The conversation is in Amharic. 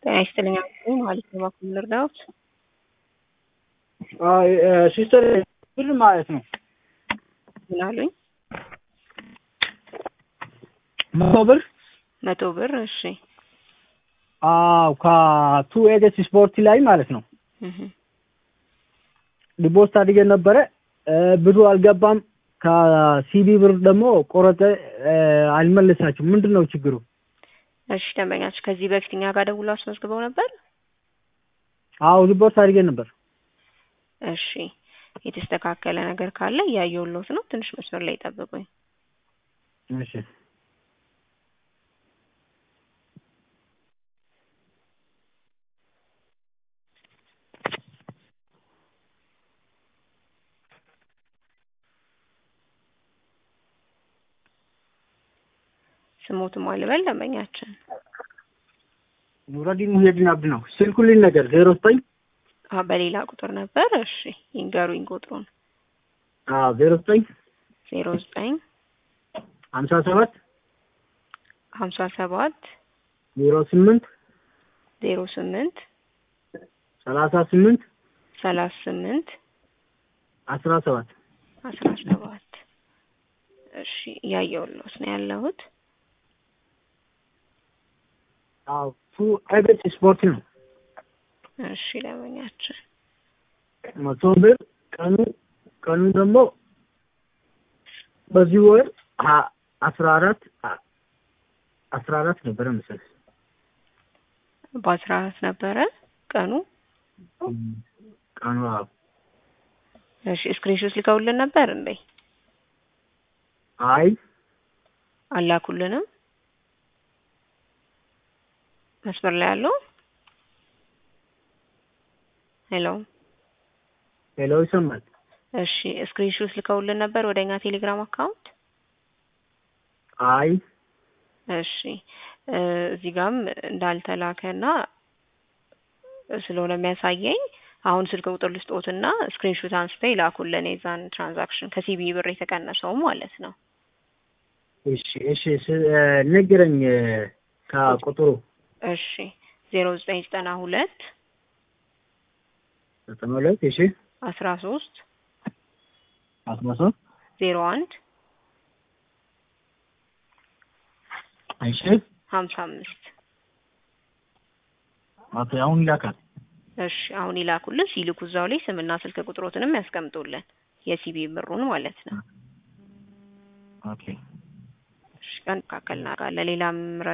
ጤና ይስጥልኝ አመስግን ማለት ነው። እባክዎ ምን ልርዳዎት? ሲስተር ብር ማለት ነው ምን አሉኝ? መቶ ብር መቶ ብር እሺ። አዎ ከቱ ኤጀስ ስፖርት ላይ ማለት ነው እህ ዲፖስት አድርገን ነበረ ብሩ አልገባም። ከሲቢ ብር ደግሞ ቆረጠ። አልመለሳችሁም። ምንድን ነው ችግሩ? እሺ ደንበኛችሁ ከዚህ በፊት እኛ ጋር ደውለው አስመዝግበው ነበር? አዎ ሪፖርት አድርገን ነበር። እሺ የተስተካከለ ነገር ካለ እያየሁልዎት ነው። ትንሽ መስመር ላይ ጠብቁኝ። እሺ ስሞትም አልበል ደንበኛችን ኑረዲን ሙሄድን አብድ ነው። ስልኩልኝ ነገር ዜሮ ዘጠኝ አ በሌላ ቁጥር ነበር። እሺ ይንገሩኝ ቁጥሩን። አዎ ዜሮ ዘጠኝ ዜሮ ዘጠኝ ሀምሳ ሰባት ሀምሳ ሰባት ዜሮ ስምንት ዜሮ ስምንት ሰላሳ ስምንት ሰላሳ ስምንት አስራ ሰባት አስራ ሰባት እሺ እያየሁልዎት ነው ያለሁት። አዎ ቱ ኤጀስ ስፖርት ነው። እሺ ደንበኛችን መቶ ብር ቀኑ ቀኑ ደግሞ በዚህ ወር ሀ- አስራ አራት አስራ አራት ነበረ መሰለኝ። በአስራ አራት ነበረ ቀኑ። ቀኑ አዎ እሺ ስክሪንሾት ልከውልን ነበር እንዴ? አይ አላኩልንም። መስመር ላይ ያለው ሄሎ ሄሎ ይሰማል። እሺ ስክሪንሾት ልከውልን ነበር ወደ እኛ ቴሌግራም አካውንት። አይ እሺ እ እዚህ ጋርም እንዳልተላከና ስለሆነ የሚያሳየኝ አሁን ስልክ ቁጥር ልስጦትና ስክሪንሾት አንስተው ይላኩልን የዛን ትራንዛክሽን ከሲቢ ብር የተቀነሰው ማለት ነው። እሺ እሺ ስ- ንገረኝ ከቁጥሩ እሺ ዜሮ ዘጠኝ ዘጠና ሁለት ዘጠና ሁለት እሺ አስራ ሶስት አስራ ሶስት ዜሮ አንድ እሺ ሀምሳ አምስት ኦኬ አሁን ይላካል። እሺ አሁን ይላኩልን። ሲልኩ እዛው ላይ ስምና ስልክ ቁጥሮትንም ያስቀምጡልን የሲቢ ብሩን ማለት ነው። ኦኬ እሺ ቀን ካከልና ካለ ሌላም